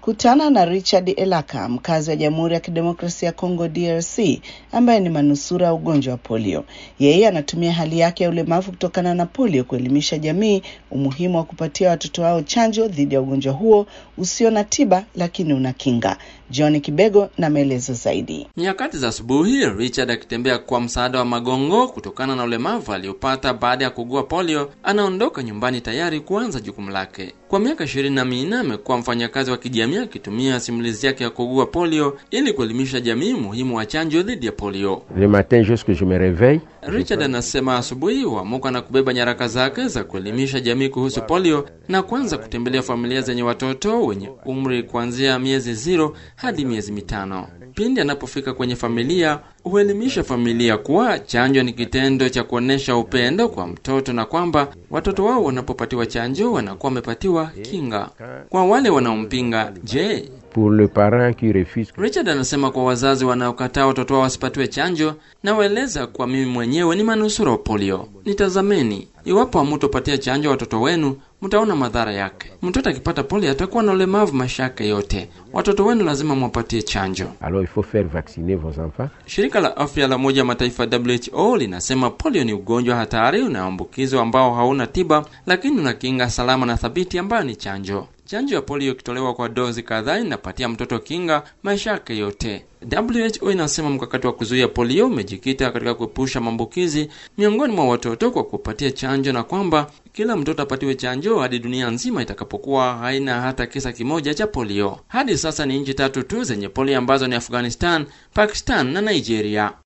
Kutana na Richard Elaka, mkazi wa Jamhuri ya Kidemokrasia ya Kongo DRC, ambaye ni manusura ugonjwa wa polio. Yeye anatumia hali yake ya ulemavu kutokana na polio kuelimisha jamii umuhimu wa kupatia watoto wao chanjo dhidi ya ugonjwa huo usio na tiba lakini una kinga. John Kibego na maelezo zaidi. Nyakati za asubuhi, Richard akitembea kwa msaada wa magongo kutokana na ulemavu aliopata baada ya kugua polio, anaondoka nyumbani tayari kuanza jukumu lake. Kwa miaka ishirini na minne amekuwa mfanyakazi wa kijamii akitumia simulizi yake ya kugua polio ili kuelimisha jamii umuhimu wa chanjo dhidi ya polio. Le matin jusque je me réveille. Richard anasema asubuhi huamuka na kubeba nyaraka zake za kuelimisha jamii kuhusu polio na kuanza kutembelea familia zenye watoto wenye umri kuanzia miezi zero hadi miezi mitano. Pindi anapofika kwenye familia, huelimisha familia kuwa chanjo ni kitendo cha kuonesha upendo kwa mtoto na kwamba watoto wao wanapopatiwa chanjo wanakuwa wamepatiwa kinga. Kwa wale wanaompinga, je, Pour le parent qui refuse. Richard anasema kwa wazazi wanaokataa watoto wao wasipatiwe chanjo, nawaeleza kwa mimi mwenyewe ni manusura wa polio. Nitazameni, iwapo hamutopatia chanjo watoto wenu, mtaona madhara yake. Mtoto akipata polio atakuwa na ulemavu maisha yake yote. Watoto wenu lazima mwapatie chanjo. Alors il faut faire vacciner vos enfants. Shirika la afya la Umoja wa Mataifa WHO linasema polio ni ugonjwa hatari unaoambukizwa ambao hauna tiba, lakini una kinga salama na thabiti ambayo ni chanjo. Chanjo ya polio ikitolewa kwa dozi kadhaa inapatia mtoto kinga maisha yake yote. WHO inasema mkakati wa kuzuia polio umejikita katika kuepusha maambukizi miongoni mwa watoto kwa kupatia chanjo na kwamba kila mtoto apatiwe chanjo hadi dunia nzima itakapokuwa haina hata kisa kimoja cha polio. Hadi sasa ni nchi tatu tu zenye polio ambazo ni Afghanistan, Pakistan na Nigeria.